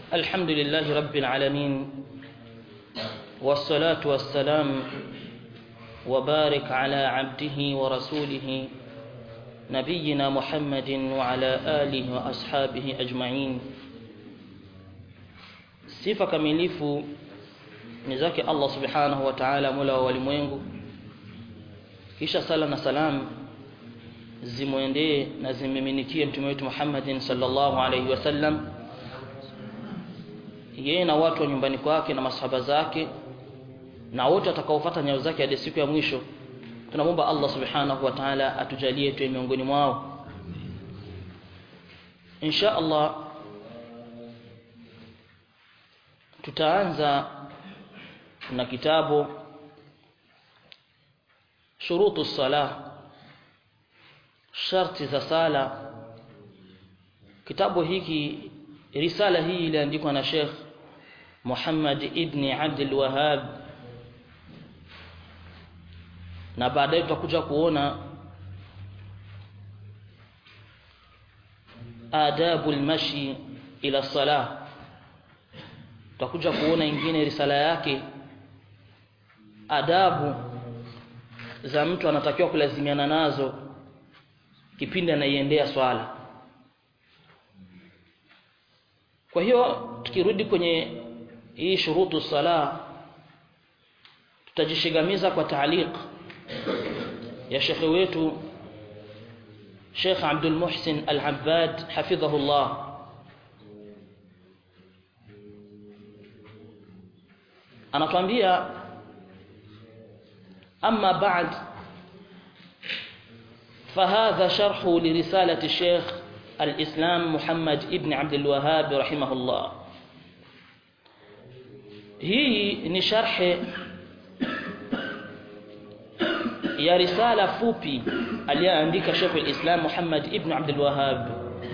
الحمد لله رب العالمين والصلاة والسلام وبارك على عبده ورسوله نبينا محمد وعلى آله وأصحابه أجمعين sifa kamilifu ni zake Allah subhanahu wa ta'ala mola wa walimwengu kisha sala na salam zimwendee na zimmiminikie mtume wetu Muhammadin sallallahu alaihi wasallam yeye na watu wa nyumbani kwake na masahaba zake na wote watakaofuata nyayo zake hadi siku ya mwisho tunamwomba Allah subhanahu wa ta'ala atujalie tuwe miongoni mwao insha Allah tutaanza na kitabu shurutu salah sharti za sala kitabu hiki risala hii iliandikwa na Sheikh Muhammad ibn Abdul Wahhab na baadaye tutakuja kuona adabu almashi ila salah tutakuja kuona ingine risala yake adabu za mtu anatakiwa kulazimiana nazo kipindi anaiendea swala kwa hiyo tukirudi kwenye hii shurutu sala tutajishigamiza kwa taaliq ya shekhe wetu Sheikh Abdul Muhsin Al-Abbad hafidhahullah anatuambia amma ba'd فهذا شرح لرسالة الشيخ الإسلام محمد ابن عبد الوهاب رحمه الله hii ni sharhe ya risala fupi aliyoandika Sheikh al-Islam Muhammad ibn Abdul Wahhab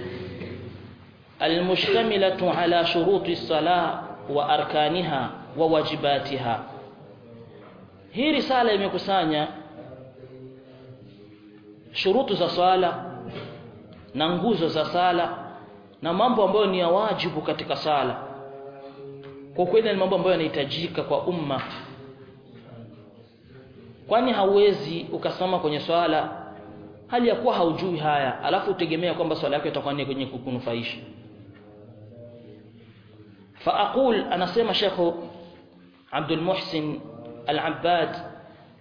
المشتملة على شروط الصلاة وأركانها وواجباتها hii risala imekusanya shurutu za swala na nguzo za sala na mambo ambayo ni ya wajibu katika sala kwa kweli ni mambo ambayo yanahitajika kwa umma kwani hauwezi ukasoma kwenye swala hali ya kuwa haujui haya alafu utegemea kwamba swala yako itakuwa ni kwenye kukunufaisha فاقول anasema Sheikh Abdul Muhsin Al-Abbad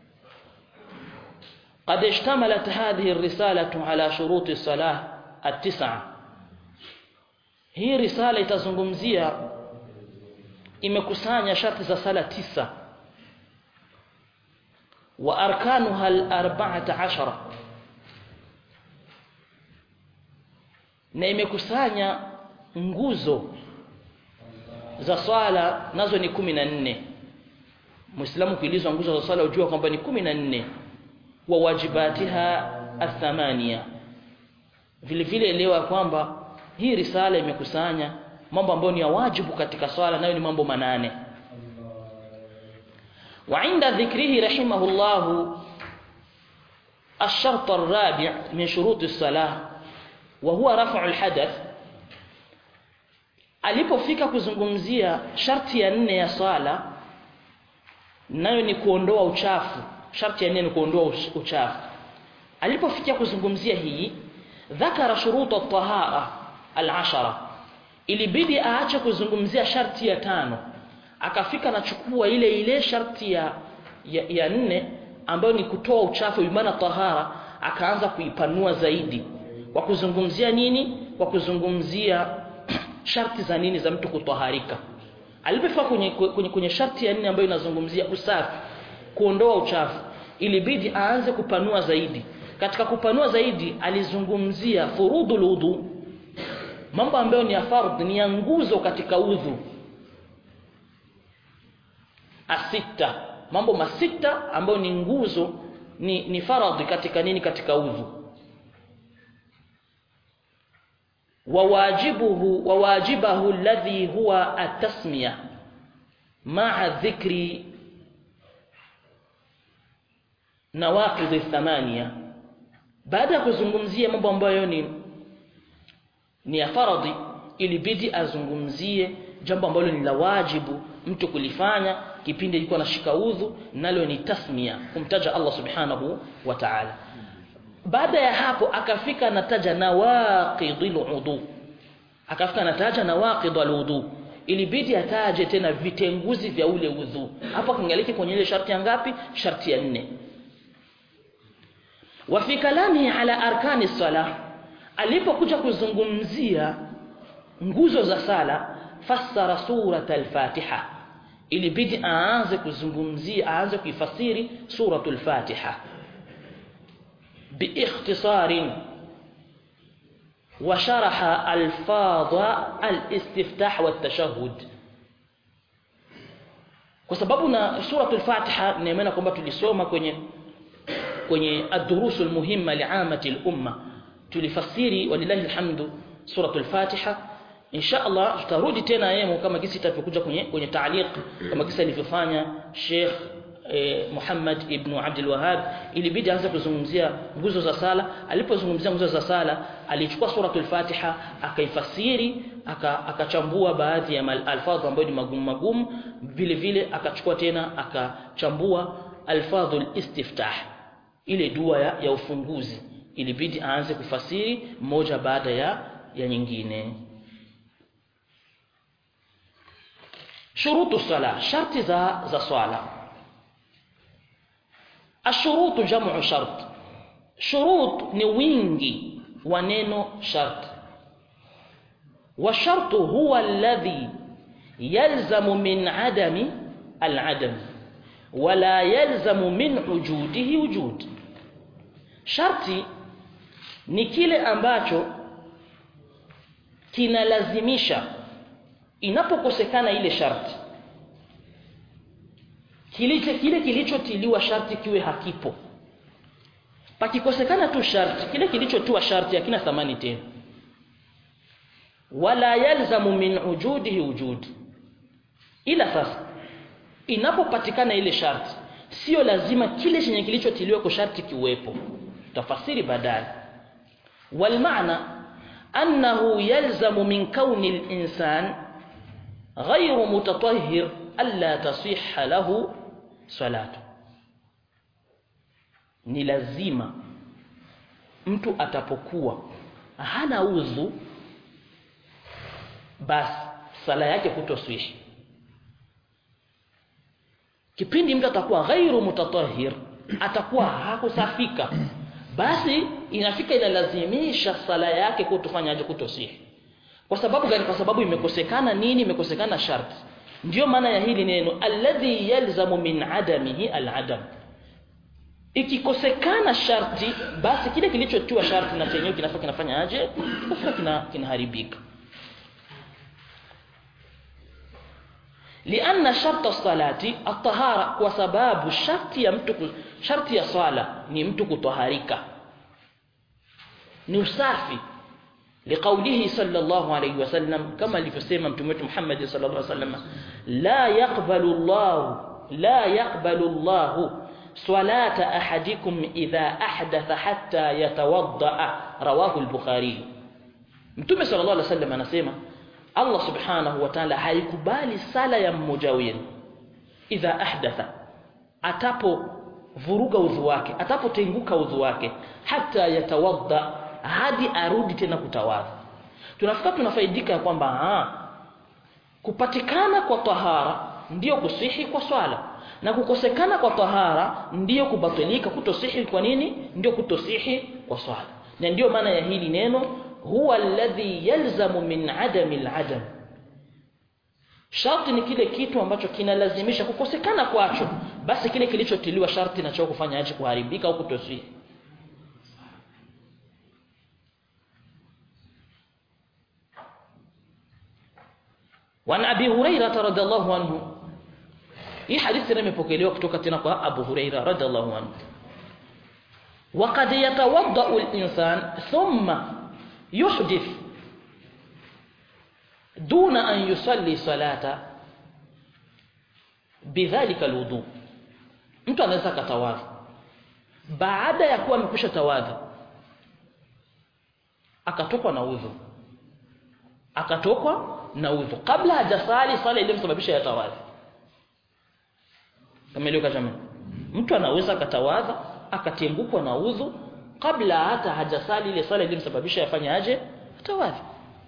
قد اشتملت هذه الرسالة على شروط الصلاة التسعة hii risala itazungumzia imekusanya sharti za sala tisa wa arkanuha al-arba'ata ashara na imekusanya nguzo za swala nazo ni kumi na nne Muislamu kuulizwa nguzo za swala ujua kwamba ni kumi na nne wa wajibatiha athamania vile vile elewa kwamba hii risala imekusanya mambo ambayo ni ya wajibu katika swala nayo ni mambo manane وعند ذكره رحمه الله الشرط الرابع من شروط الصلاة وهو رفع الحدث alipofika kuzungumzia sharti ya nne ya swala nayo ni kuondoa uchafu sharti ya nne ni kuondoa uchafu alipofikia kuzungumzia hii dhakara shuruta tahara al-ashara ilibidi aache kuzungumzia sharti ya tano akafika na chukua ile ile sharti ya, ya, ya nne ambayo ni kutoa uchafu maana tahara akaanza kuipanua zaidi kwa kuzungumzia nini kwa kuzungumzia sharti za nini za mtu kutoharika alipofika kwenye, kwenye, kwenye sharti ya nne ambayo inazungumzia usafi kuondoa uchafu ilibidi aanze kupanua zaidi katika kupanua zaidi alizungumzia furudul udhu mambo ambayo ni ya fardh ni ya nguzo katika udhu asita mambo masita ambayo ni nguzo ni, ni faradhi katika nini katika udhu wawajibuhu wawajibahu alladhi huwa atasmiya ma'a dhikri nawaqidh thamania baada ya kuzungumzia mambo ambayo ni ni ya faradhi ilibidi azungumzie jambo ambalo ni la wajibu mtu kulifanya kipindi yuko anashika udhu nalo ni tasmia kumtaja Allah subhanahu wa ta'ala baada ya hapo akafika anataja nawaqidul udhu akafika anataja nawaqidul udhu ilibidi ataje tena vitenguzi vya ule udhu hapo kingaliki kwenye ile sharti ya ngapi sharti ya nne wa fi kalamihi ala arkani salah alipokuja kuzungumzia nguzo za sala fassara surat al-Fatiha ilibidi aanze kuzungumzia aanze kuifasiri suratul Fatiha باختصار وشرح الفاظ الاستفتاح والتشهد kwa sababu na suratul Fatiha nimeona kwamba tulisoma kwenye kwenye ad-durusul muhimma li'amati al-umma tulifasiri walillahi alhamdu suratul Fatiha insha Allah tutarudi tena yemo kama kisi itapokuja kwenye kwenye taaliq kama kisa alivyofanya Sheikh eh, Muhammad ibn Abdul Wahhab ilibidi aanze kuzungumzia nguzo za sala alipozungumzia nguzo za sala alichukua suratul Fatiha akaifasiri akachambua baadhi ya alfadhu ambayo ni magumu magumu vile vile akachukua tena akachambua alfadhul istiftah ile dua ya, ya ufunguzi ilibidi aanze kufasiri moja baada ya ya nyingine shurutu sala sharti za za swala ashurutu jamu shart shurut ni wingi wa neno shart wa shartu huwa alladhi yalzamu min adami al-adam wala yalzamu min wujudihi wujud sharti ni kile ambacho kinalazimisha inapokosekana ile sharti kilicho kile kilichotiliwa sharti kiwe hakipo pakikosekana tu sharti kile kilichotua sharti hakina thamani tena wala yalzamu min ujudihi wujud ila sasa inapopatikana ile sharti sio lazima kile chenye kilichotiliwa kwa sharti kiwepo tafasiri baadaye wal maana annahu yalzamu min kauni al-insan ghayru mutatahhir alla tasihha lahu salatu ni lazima mtu atapokuwa hana udhu basi sala yake kutoswishi kipindi mtu atakuwa ghairu mutatahhir atakuwa hakusafika basi inafika inalazimisha sala yake kutofanyaje kutosihi kwa sababu gani kwa sababu imekosekana nini imekosekana sharti ndiyo maana ya hili neno alladhi yalzamu min adamihi aladam ikikosekana sharti basi kile kilichotiwa sharti na chenyewe kinafaa kinafanya aje kinafaa kina kinaharibika لأن شرط الصلاة الطهارة وسباب شرط ya mtu sharti ya swala ni mtu kutoharika ni usafi لقوله صلى الله عليه وسلم كما alivyosema mtume wetu Muhammad sallallahu alaihi wasallam la yaqbalu Allah la yaqbalu Allah salata ahadikum idha ahdatha hatta yatawadda rawahu al-Bukhari Mtume sallallahu alaihi wasallam anasema Allah subhanahu wa ta'ala haikubali sala ya mmoja wenu idha ahdatha atapo vuruga udhu wake atapotenguka udhu wake hata yatawadda hadi arudi tena kutawadha tunafika tunafaidika kwamba kupatikana kwa tahara ndiyo kusihi kwa swala na kukosekana kwa tahara ndiyo kubatilika kutosihi kwa nini ndiyo kutosihi kwa swala na ndiyo maana ya hili neno huwa alladhi yalzamu min adami al-adam sharti ni kile kitu ambacho kinalazimisha kukosekana kwacho basi kile kilichotiliwa sharti nacho kufanya aje kuharibika au kutosihi وعن ابي هريره رضي الله عنه hii hadithi imepokelewa kutoka tena kwa Abu Huraira radhiallahu anhu وقد يتوضا الانسان ثم يحدث دون ان يصلي صلاه بذلك الوضوء mtu anaweza katawadha baada ya kuwa amekwisha tawadha akatokwa na udhu akatokwa na udhu kabla hajasali sala iliyomsababisha yatawadhi kameleka jamani mtu anaweza akatawadha akatengukwa na udhu kabla hata hajasali ile sala iliyomsababisha yafanye aje atawadhi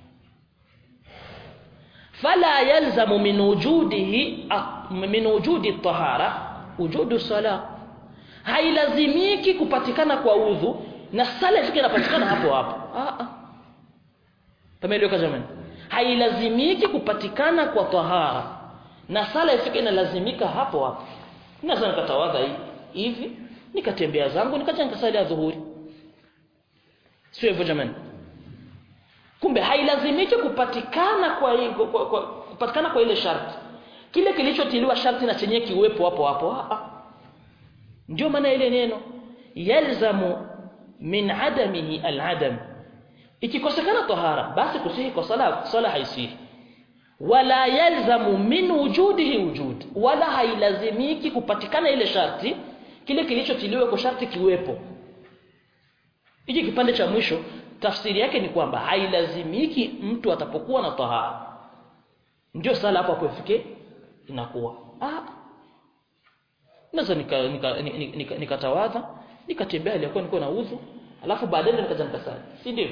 fala yalzamu min wujudihi min wujudi at-tahara wujudu salah hailazimiki kupatikana kwa udhu na sala ifike inapatikana hapo hapo ah ah pameeleweka jamani hailazimiki kupatikana kwa tahara na sala ifike inalazimika hapo hapo naweza nikatawadha hivi nikatembea zangu nikaja nikasali adhuhuri sio hivyo jamani kumbe hailazimiki kupatikana kwa, kwa, kwa, kwa kupatikana kwa ile sharti kile kilichotiliwa sharti na chenye kiwepo hapo hapo ah, ah. ndio maana ile neno yalzamu min adamihi aladam ikikosekana tahara basi kusihi kwa sala sala haisihi wala yalzamu min wujudihi wujud wala hailazimiki kupatikana ile sharti kile kilichotiliwa kwa sharti kiwepo hiki kipande cha mwisho tafsiri yake ni kwamba hailazimiki mtu atapokuwa na tahara ndio sala hapo akufike inakuwa ah naweza nikatawadha nika, nika, nika, nika nikatembea alikuwa niko na udhu alafu baadaye nikaja nikasali si ndio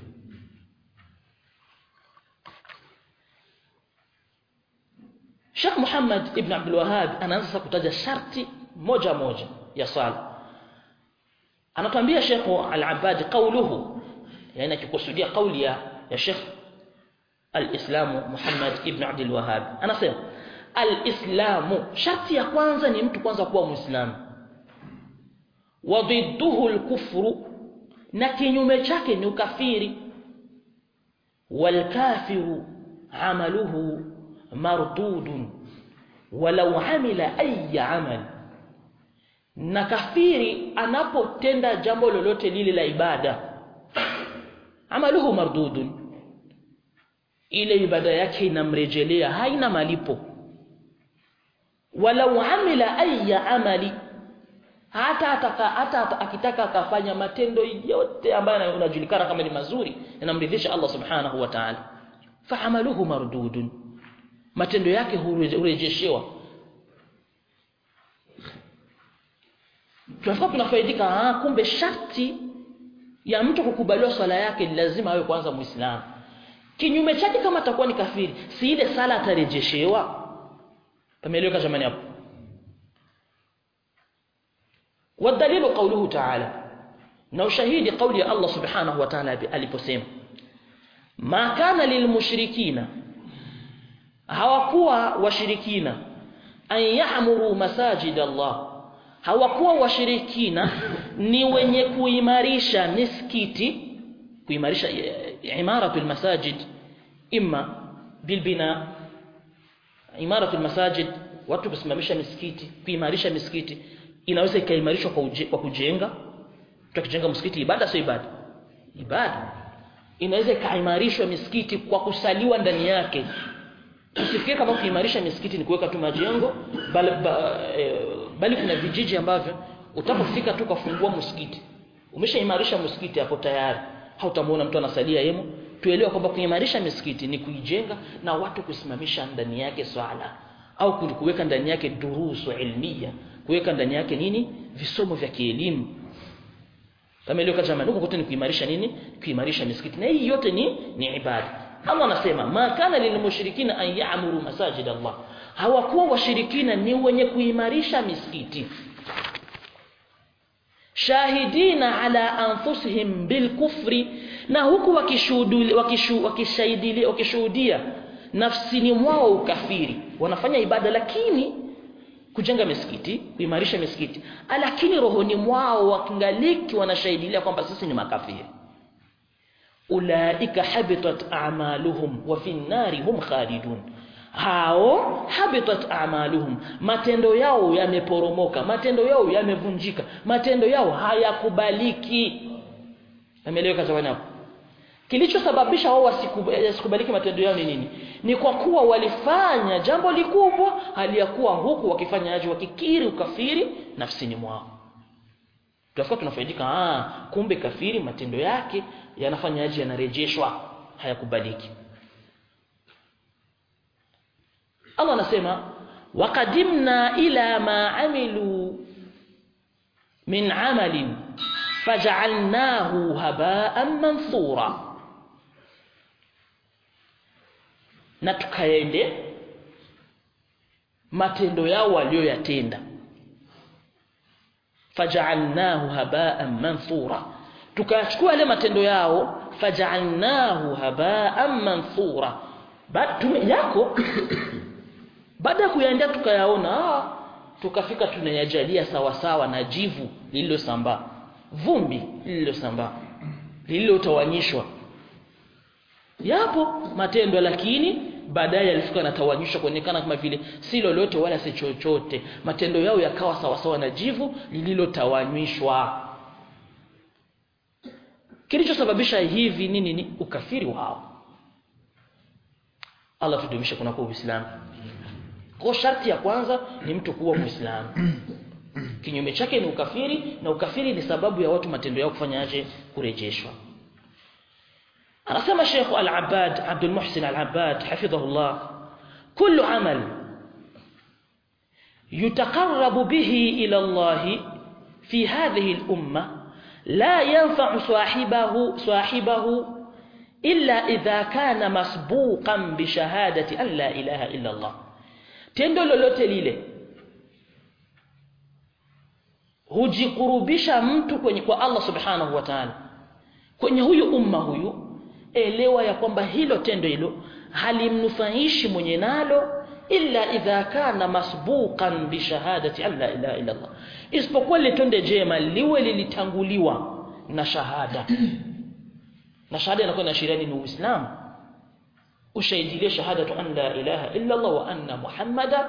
Sheikh Muhammad ibn Abdul Wahhab anaanza sasa kutaja sharti moja moja ya sala anatuambia Sheikh Al-Abbad qawluhu yani akikusudia kauli ya ya Sheikh Al-Islam Muhammad ibn Abdul Wahhab anasema Al-Islamu sharti ya kwanza ni mtu kwanza kuwa Muislamu wa dhidduhu al-kufru na kinyume chake ni ukafiri wal kafiru amaluhu mardudun walau amila ayi amal na kafiri anapotenda jambo lolote lile la ibada amaluhu mardudun ile ibada yake inamrejelea haina malipo walau amila ayi amali hata ataka, hata akitaka akafanya matendo yote ambayo unajulikana kama ni mazuri yanamridhisha Allah subhanahu wa ta'ala fa amaluhu mardudun matendo yake hurejeshewa tunafika tunafaidika ah kumbe sharti ya mtu kukubaliwa swala yake ni lazima awe kwanza muislamu kinyume chake kama atakuwa ni kafiri si ile sala atarejeshewa pameeleweka jamani hapo والدليل قوله تعالى na ushahidi kauli ya Allah subhanahu wa ta'ala aliposema ma kana lilmushrikina hawakuwa washirikina an ya'muru masajid Allah hawakuwa washirikina ni wenye kuimarisha misikiti kuimarisha imaratul masajid imma bilbina imaratul masajid watu kusimamisha misikiti kuimarisha misikiti inaweza ikaimarishwa kwa, uje, kwa kujenga tukijenga msikiti ibada sio ibada ibada inaweza ikaimarishwa misikiti kwa kusaliwa ndani yake usifikiri kama kuimarisha misikiti ni kuweka tu majengo bali, ba, e, bali kuna vijiji ambavyo utapofika tu kufungua msikiti umeshaimarisha msikiti hapo tayari hautamuona mtu anasalia yemo tuelewa kwamba kuimarisha misikiti ni kuijenga na watu kusimamisha ndani yake swala au kuweka ndani yake durusu ilmia kuweka ndani yake nini visomo vya kielimu kama ile kama huko kote ni kuimarisha nini kuimarisha misikiti na hii yote ni ni ibada Allah anasema ma kana lilmushrikina an ya'muru masajid Allah hawakuwa washirikina ni wenye kuimarisha misikiti shahidina ala anfusihim bilkufri na huku wakishuhudia wakishuhudia wakishuhudia nafsini mwao ukafiri wanafanya ibada lakini kujenga misikiti kuimarisha misikiti lakini rohoni mwao wakingaliki wanashahidilia kwamba sisi ni makafiri ulaika habitat a'maluhum wa fi nari hum khalidun hao habitat a'maluhum matendo yao yameporomoka matendo yao yamevunjika matendo yao hayakubaliki ameeleweka zawani hapo kilichosababisha wao wasikubaliki matendo yao ni nini ni kwa kuwa walifanya jambo likubwa hali ya kuwa huku wakifanya aje wakikiri ukafiri nafsini mwao tunafika tunafaidika ah kumbe kafiri matendo yake yanafanya aje yanarejeshwa hayakubaliki Allah anasema waqadimna ila ma amilu min amalin faj'alnahu haba'an manthura na tukaende matendo yao walioyatenda faj'alnahu haba'an manthura tukachukua yale matendo yao faj'alnahu haba'an manthura baada yako baada ya kuyaendea tukayaona tukafika tunayajalia sawa sawa na jivu lililosambaa vumbi lililosambaa lililotawanyishwa yapo matendo lakini baadaye yalifika yanatawanyishwa kuonekana kama vile si lolote wala si chochote matendo yao yakawa sawa sawa na jivu lililotawanyishwa kilichosababisha hivi nini ni ukafiri wao Allah tudumishe kuna kwa Uislamu kwa sharti ya kwanza ni mtu kuwa Muislamu kinyume chake ni ukafiri na ukafiri ni sababu ya watu matendo yao kufanyaje kurejeshwa anasema Sheikh Al-Abbad Abdul Muhsin Al-Abbad hafidhahullah kullu amal yutaqarrabu bihi ila Allah fi hadhihi al-umma la yanfa'u sahibahu sahibahu illa idha kana masbuqan bi shahadati an la ilaha illa Allah tendo lolote lile hujikurubisha mtu kwenye kwa Allah subhanahu wa ta'ala kwenye huyu umma huyu elewa ya kwamba hilo tendo hilo halimnufaishi mwenye nalo illa idha kana masbuqan bi shahadati an la ilaha illa Allah isipokuwa lile tendo jema liwe lilitanguliwa na shahada na shahada inakuwa inaashiria ni Uislamu ushahidilie shahadatu an la ilaha illa Allah wa anna Muhammada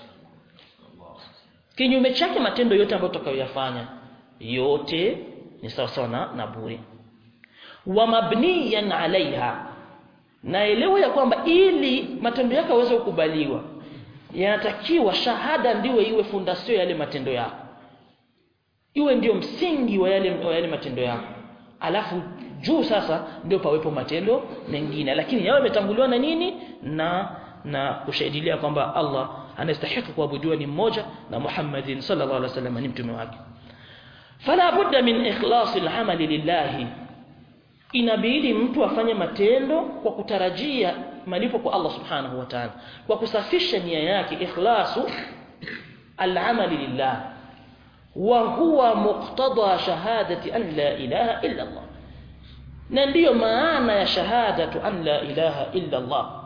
kinyume chake matendo yote ambayo tutakayoyafanya yote ni sawa sawa na, na bure wa mabniyan alaiha naelewa ya kwamba ili matendo yako yaweze kukubaliwa yanatakiwa shahada ndiwe iwe fundasio yale matendo yako iwe ndio msingi wa yale, wa yale matendo yako alafu juu sasa ndio pawepo matendo mengine lakini yawe yametanguliwa na nini na na kushahidilia kwamba Allah anastahili kuabudiwa ni mmoja na Muhammadin sallallahu alaihi wasallam ni mtume wake fala budda min ikhlas al-amali lillahi inabidi mtu afanye matendo kwa kutarajia malipo kwa Allah subhanahu wa ta'ala kwa kusafisha nia yake ikhlasu al-amali lillah wa huwa muqtada shahadati an la ilaha illa Allah na ndiyo maana ya shahadatu an la ilaha illa Allah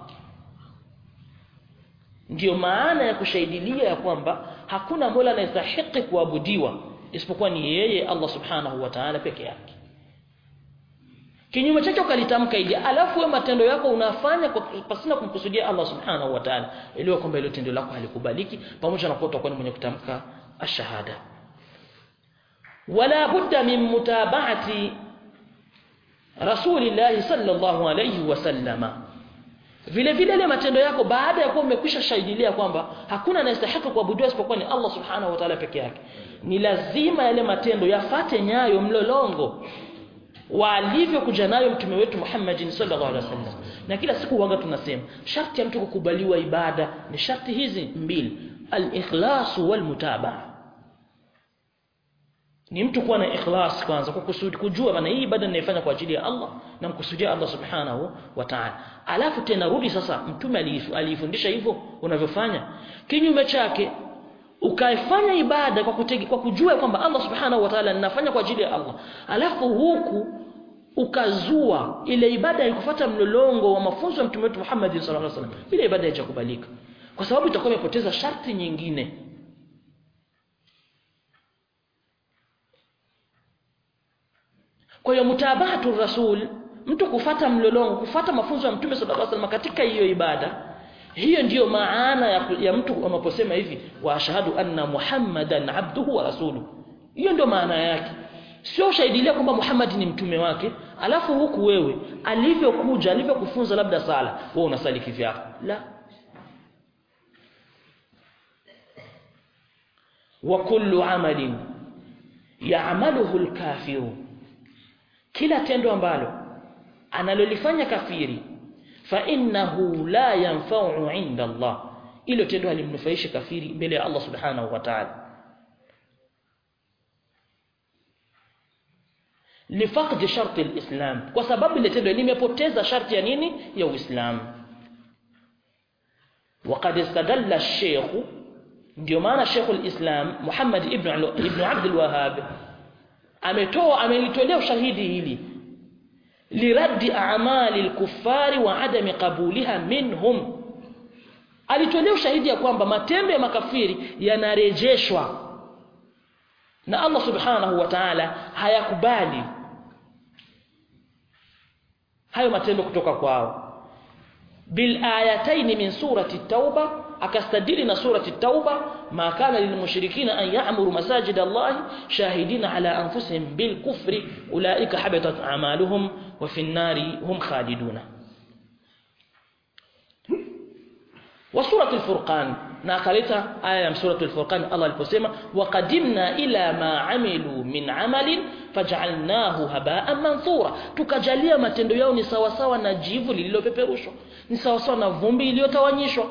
ndiyo maana ya kushahidilia ya kwamba hakuna mola anayestahili kuabudiwa isipokuwa ni yeye Allah subhanahu wa ta'ala peke yake kinyume chake ukalitamka ili alafu wewe matendo yako unafanya kwa pasina kumkusudia Allah subhanahu wa ta'ala elewa kwamba ile tendo lako halikubaliki pamoja na kuwa utakuwa ni mwenye kutamka ashahada wala budda min mutaba'ati rasulillahi sallallahu alayhi wasallama vile vile ile matendo yako baada ya kuwa umekwisha shahidilia kwamba hakuna anayestahili kuabudiwa isipokuwa ni Allah subhanahu wa ta'ala peke yake ni lazima yale matendo yafate nyayo mlolongo walivyokuja nayo mtume wetu Muhammadin sallallahu alaihi wasallam na kila siku wanga tunasema sharti ya mtu kukubaliwa ibada ni sharti hizi mbili al-ikhlas wal mutabaa ni mtu kuwa na ikhlas kwanza kwa kusudi kujua maana hii ibada ninaifanya kwa ajili ya Allah na mkusudia Allah subhanahu wa ta'ala alafu tena rudi sasa mtume alifundisha hivyo unavyofanya kinyume chake ukaifanya ibada kwa kutegi, kwa kujua kwamba Allah subhanahu wa ta'ala ninafanya kwa ajili ya Allah alafu huku ukazua ile ibada ikufuata mlolongo wa mafunzo ya mtume wetu Muhammad sallallahu alaihi wasallam ile ibada haijakubalika kwa sababu itakuwa imepoteza sharti nyingine kwa hiyo mutabatu rasul mtu kufata mlolongo kufata mafunzo ya mtume sallallahu alaihi wasallam katika hiyo ibada hiyo ndiyo maana ya, ya mtu anaposema hivi wa ashhadu anna muhammadan abduhu wa rasuluhu hiyo ndio maana yake sio shahidilia kwamba Muhammad ni mtume wake alafu huku wewe alivyokuja alivyokufunza labda sala wewe unasali kivyako la wa kullu amalin ya'maluhu al-kafiru kila tendo ambalo analolifanya kafiri fa innahu la yanfa'u 'inda Allah ilo tendo halimnufaishi kafiri mbele ya Allah subhanahu wa ta'ala lifaqd sharti alislam kwa sababu ile tendo limepoteza sharti ya nini ya uislamu وقد استدل الشيخ ndio maana Sheikh al-Islam Muhammad ibn ibn Abd al-Wahhab ametoa amelitolea ushahidi hili liraddi a'mali al-kuffari wa adami qabuliha minhum alitolea ushahidi ya kwamba matendo ya makafiri yanarejeshwa na Allah subhanahu wa ta'ala hayakubali hayo matendo kutoka kwao bil ayatayn min surati at-tauba akastadili na surati at-tauba ma kana lilmushrikina an ya'muru masajid Allah shahidina ala anfusihim bil kufri ulaika habatat a'maluhum wa fi an-nari hum khaliduna wa surati al-furqan na akaleta aya ya suratul furqan Allah aliposema waqadimna ila ma amilu min amalin faj'alnahu haba'an manthura tukajalia matendo yao ni sawa sawa na jivu lililopeperushwa ni sawa sawa na vumbi iliyotawanyishwa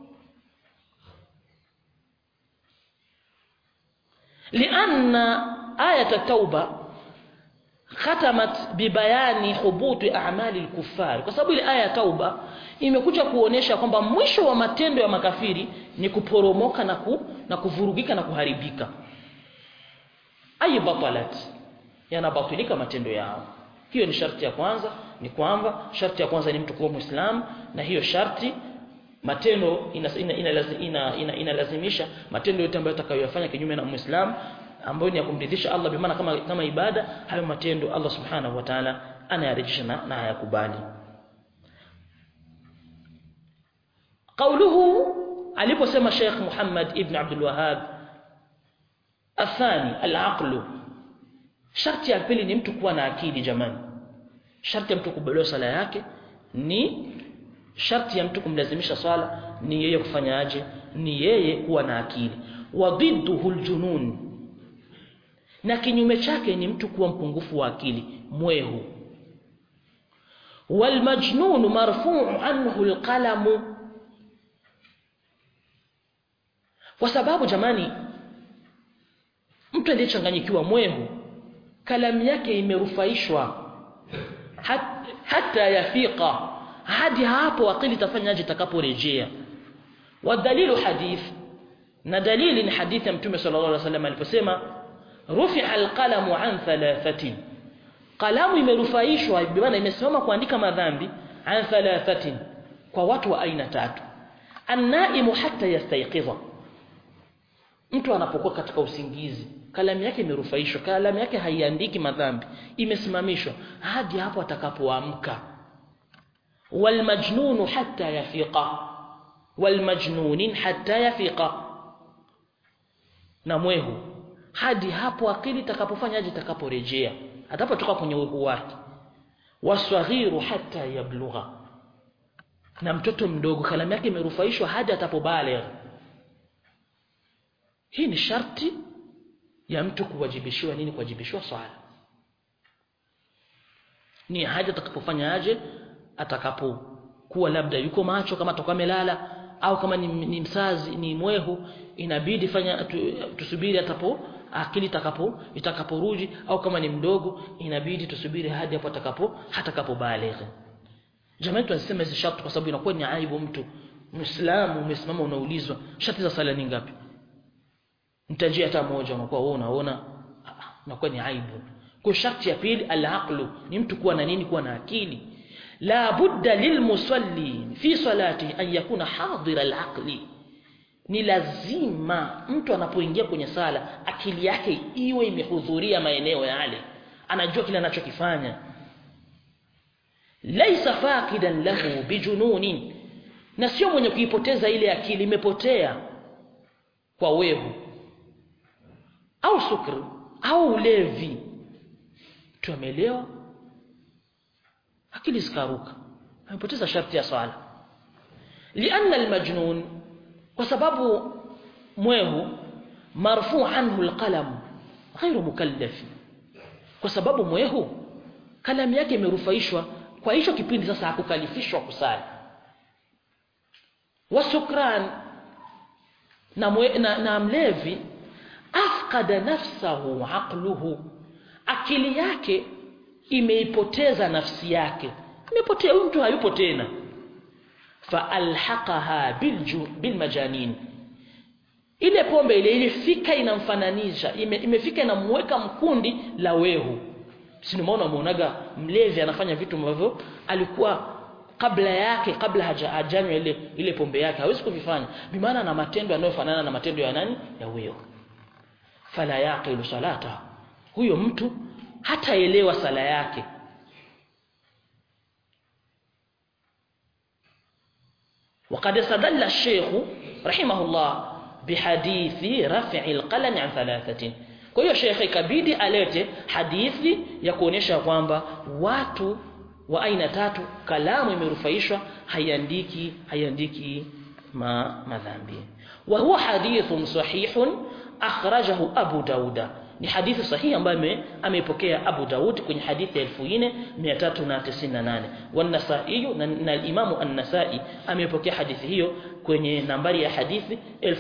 لأن آية التوبة ختمت ببيان حبوط أعمال الكفار kwa sababu ile aya ya tauba imekuja kuonesha kwamba mwisho wa matendo ya makafiri ni kuporomoka na ku, na kuvurugika na kuharibika ay batalat yanabatilika matendo yao hiyo ni sharti ya kwanza ni kwamba sharti ya kwanza ni mtu kuwa muislamu na hiyo sharti matendo inalazimisha ina, ina, ina, ina matendo yote ambayo atakayoyafanya kinyume na muislamu ambayo ni ya kumridhisha Allah bi maana kama kama ibada hayo matendo Allah subhanahu wa ta'ala anayarejesha na, na hayakubali قوله aliposema Sheikh Muhammad ibn Abdul Wahhab athani al-aql sharti ya pili ni mtu kuwa na akili jamani sharti ya mtu kubelewa sala yake ni sharti ya mtu kumlazimisha swala ni yeye kufanyaje ni yeye kuwa na akili wa dhidduhu aljunun na kinyume chake ni mtu kuwa mpungufu wa akili mwehu walmajnun marfu'u anhu alqalamu kwa sababu jamani mtu aliyechanganyikiwa mwehu kalamu yake imerufaishwa hat, hata yafiqa hadi hapo akili tafanyaje itakaporejea wadhalilu hadith na dalili ni hadithi ya mtume sallallahu alaihi wasallam aliposema rufi'a alqalamu an thalathatin kalamu imerufaishwa bimaana imesimama kuandika madhambi an thalathatin kwa watu wa aina tatu annaimu hatta yastayqiza mtu anapokuwa katika usingizi kalamu yake imerufaishwa kalamu yake haiandiki madhambi imesimamishwa hadi hapo atakapoamka والمجنون حتى يفيق والمجنون حتى يفيق na mwehu hadi hapo akili itakapofanyaje itakaporejea atapotoka kwenye uhu wake waswaghiru hatta yablugha na mtoto mdogo kalamu yake imerufaishwa hadi atapobaligh hii ni sharti ya mtu kuwajibishiwa nini kuwajibishiwa swala ni haja atakapofanya aje atakapokuwa labda yuko macho kama atakuwa amelala au kama ni, ni msazi ni mwehu inabidi fanya tu, tusubiri atapo akili itakapo itakaporudi au kama ni mdogo inabidi tusubiri hadi hapo atakapo hatakapo baligh jamani tunasema hizi sharti kwa sababu inakuwa ni aibu mtu muislamu umesimama unaulizwa sharti za sala ni ngapi mtajia hata moja unakuwa wewe unaona inakuwa ni aibu kwa sharti ya pili al-aqlu ni mtu kuwa na nini kuwa na akili la budda lilmusalli fi salati an yakuna hadira al-aqli ni lazima mtu anapoingia kwenye sala akili yake iwe imehudhuria maeneo yale anajua kile anachokifanya laisa faqidan lahu bijununin na sio mwenye kuipoteza ile akili imepotea kwa wehu au sukri au ulevi tuamelewa akili zikaruka amepoteza sharti ya swala lianna almajnun kwa sababu mwehu marfu anhu alqalam ghairu mukallaf kwa sababu mwehu kalamu yake imerufaishwa kwa hicho kipindi sasa hakukalifishwa kusali wasukran na, mwe, na, na mlevi afqada nafsahu aqluhu akili yake imeipoteza nafsi yake imepotea huyu mtu hayupo tena faalhaqaha bilju bilmajanin ile pombe ile ilifika inamfananisha ime, imefika inamweka mkundi la wehu si umeona umeonaga mlevi anafanya vitu ambavyo alikuwa kabla yake kabla haja hajanywa ile ile pombe yake hawezi kuvifanya bimaana na matendo yanayofanana na matendo ya nani ya wehu fala yaqilu salata huyo mtu hataelewa sala yake وقد استدل الشيخ رحمه الله بحديث رفع القلم عن ثلاثة kwa hiyo shekhe ikabidi alete hadithi ya kuonyesha kwamba watu wa aina tatu kalamu imerufaishwa haiandiki haiandiki ma madhambi wa huwa hadithun sahihun akhrajahu abu dauda ni hadithi sahihi ambayo ameipokea Abu Daud kwenye hadithi ya 4398 wan-Nasa'i na, na al-Imam an-Nasa'i ameipokea hadithi hiyo kwenye nambari ya hadithi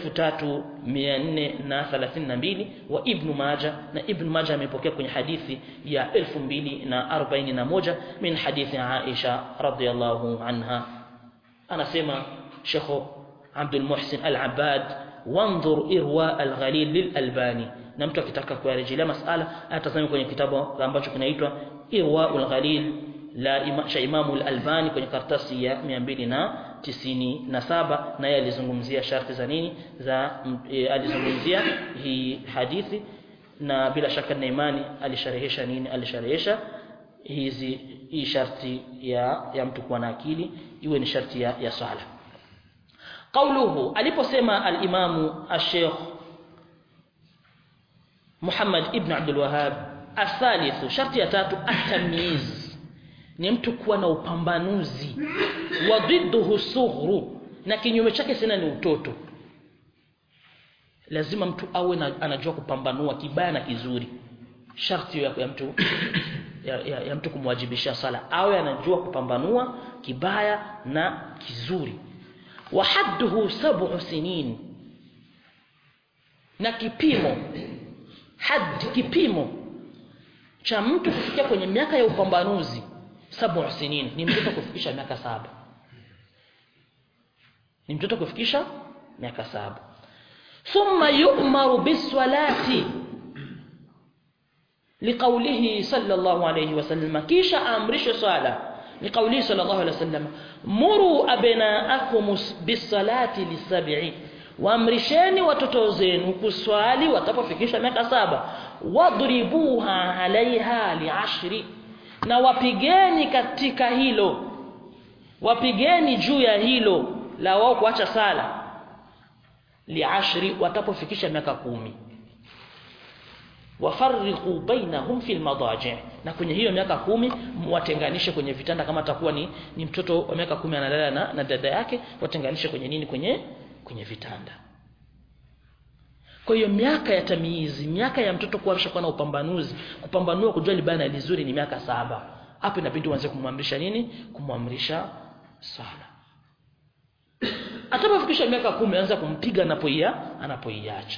3432 wa Ibn Majah na Ibn Majah ameipokea kwenye hadithi ya 2041 min hadithi Aisha radhiyallahu anha anasema Sheikh Abdul Muhsin Al-Abbad wanzur irwa al-ghalil lil-Albani na mtu akitaka kuyarejelea masala atasoma kwenye kitabu ambacho kinaitwa Irwaul Ghalil la ima, cha Imamu al-Albani kwenye karatasi ya 297 na yeye alizungumzia sharti za nini za e, alizungumzia hii hadithi na bila shaka na imani alisharehesha nini alisharehesha hizi hii sharti ya ya mtu kuwa na akili iwe ni sharti ya, ya sala قوله aliposema al-Imamu al-Sheikh Muhammad ibn Abdul Wahhab athalithu sharti ya tatu at-tamyiz ni mtu kuwa na upambanuzi wa dhidduhu sughru na kinyume chake sina ni utoto lazima mtu awe na, anajua kupambanua kibaya na kizuri sharti ya, ya mtu ya, ya, ya mtu kumwajibisha sala awe anajua kupambanua kibaya na kizuri wa hadduhu sab'u sinin na kipimo had kipimo cha mtu kufikia kwenye miaka ya upambanuzi sab'u sinin ni mtoto kufikisha miaka saba ni mtoto kufikisha miaka saba thumma yu'maru bis-salati liqaulihi sallallahu alayhi wasallam kisha amrishe swala liqaulihi sallallahu alayhi wasallam muru abnaakum bis-salati lisab'i waamrisheni watoto zenu kuswali watapofikisha miaka saba wadribuha alaiha liashri na wapigeni katika hilo wapigeni juu ya hilo la wao kuacha sala liashri watapofikisha miaka kumi wafarriqu bainahum fil madaji na kwenye hiyo miaka kumi watenganishe kwenye vitanda kama atakuwa ni, ni mtoto wa miaka kumi analala na, na dada yake watenganishe kwenye nini kwenye kwenye vitanda kwa hiyo miaka ya tamizi miaka ya mtoto kuamsha kuwa na upambanuzi kupambanua kujua libaya na lizuri ni miaka saba hapo inabidi uanze kumwamrisha nini kumwamrisha sala atakapofikisha miaka kumi anza kumpiga anapoia anapoiacha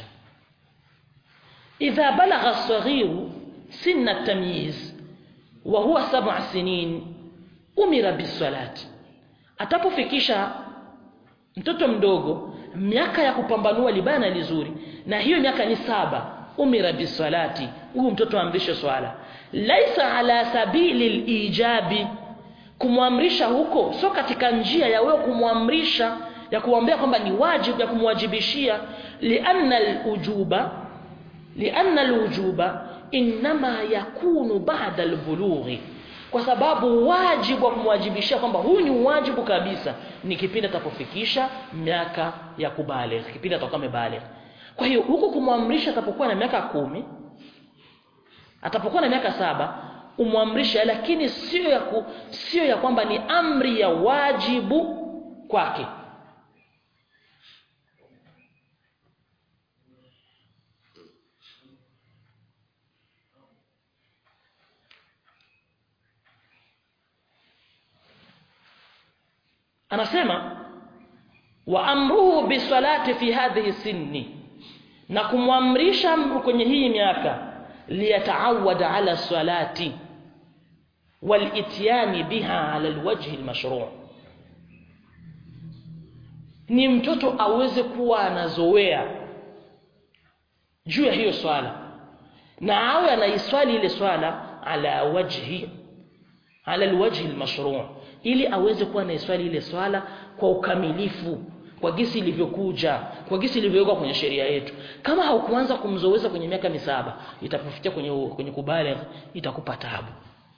idha balagha as-saghiru sinna at-tamyiz wa huwa sab'a sinin umira bis-salati atapofikisha mtoto mdogo miaka ya kupambanua libaya na lizuri na hiyo miaka ni saba umira bisalati huyu mtoto amrishe swala laisa ala sabili lijabi kumwamrisha huko sio katika njia ya wewe kumwamrisha ya kuambia kwamba ni wajibu ya kumwajibishia lianna alujuba lianna alujuba inma yakunu ba'da albulughi kwa sababu wajibu wa kumwajibishia kwamba huyu ni wajibu kabisa ni kipindi atapofikisha miaka ya kubaligh kipindi atakuwa amebaligh kwa hiyo huku kumwamrisha atapokuwa na miaka kumi atapokuwa na miaka saba umwamrishe lakini sio ya ku, sio ya kwamba ni amri ya wajibu kwake anasema wa amruhu bisalati fi hadhihi sinni na kumwamrisha kwenye hii miaka liyataawada ala salati walityani biha ala alwajhi almashru' ni mtoto aweze kuwa anazoea juu ya hiyo swala na awe anaiswali ile swala ala wajhi ala alwajhi almashru' ili aweze kuwa anaiswali ile swala kwa ukamilifu kwa gisi ilivyokuja kwa gisi ilivyowekwa kwenye sheria yetu kama haukuanza kumzoeza kwenye miaka misaba itapofikia kwenye kwenye kubaligh itakupa taabu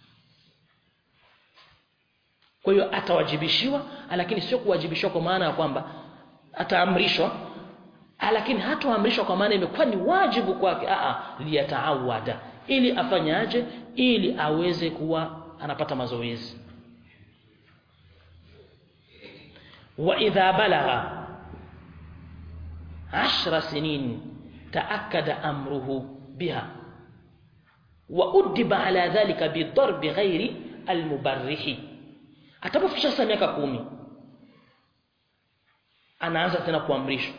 kwa hiyo atawajibishiwa lakini sio kuwajibishwa kwa maana ya kwamba ataamrishwa lakini hatoamrishwa kwa maana imekuwa ni wajibu kwake a liyataawada ili afanyaje ili aweze kuwa anapata mazoezi وإذا بلغ عشر سنين تأكد أمره بها وأدب على ذلك بالضرب غير المبرح atapofisha sasa miaka kumi anaanza tena kuamrishwa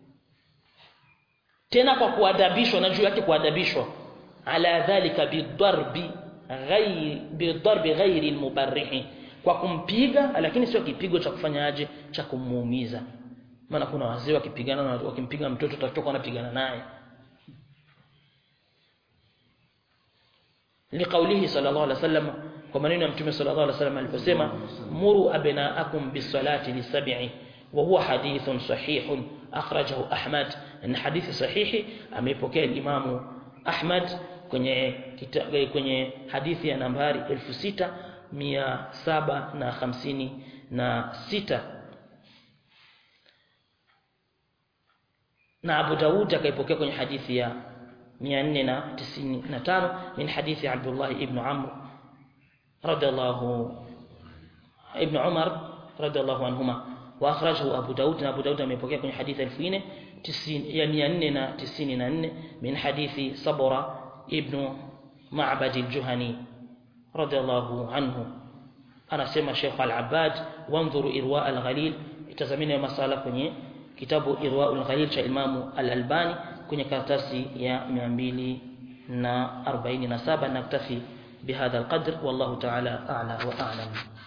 tena kwa kuadabishwa na juu yake kuadabishwa ala dhalika bidarbi ghairi bidarbi ghairi almubarrihi kwa kumpiga lakini sio kipigo cha kufanyaje cha kumuumiza maana kuna wazee wakipigana na wakimpiga mtoto utatoka wanapigana naye liqaulihi sallallahu alaihi wasallam kwa maneno ya mtume sallallahu alaihi wasallam aliposema muru abnaakum bisalati lisab'i wa huwa hadithun sahihun akhrajahu ahmad ni hadithi sahihi ameipokea imamu ahmad kwenye kita, kwenye hadithi ya nambari 6000 mia saba na hamsini na sita na Abu Daud akaipokea kwenye hadithi ya 495 min hadithi Abdullah ibn Amr radiyallahu ibn Umar radiyallahu anhuma wa akhrajahu Abu Daud na Abu Daud ameipokea kwenye hadithi 1090 ya 494 min hadithi Sabra ibn Ma'bad al-Juhani radhiallahu anhu anasema Sheikh Al-Abbad wanzuru irwa al-ghalil itazamini masala kwenye kitabu irwa al-ghalil cha Imamu Al-Albani kwenye karatasi ya 247 naktafi bihadha al-qadr wallahu ta'ala a'la wa a'lam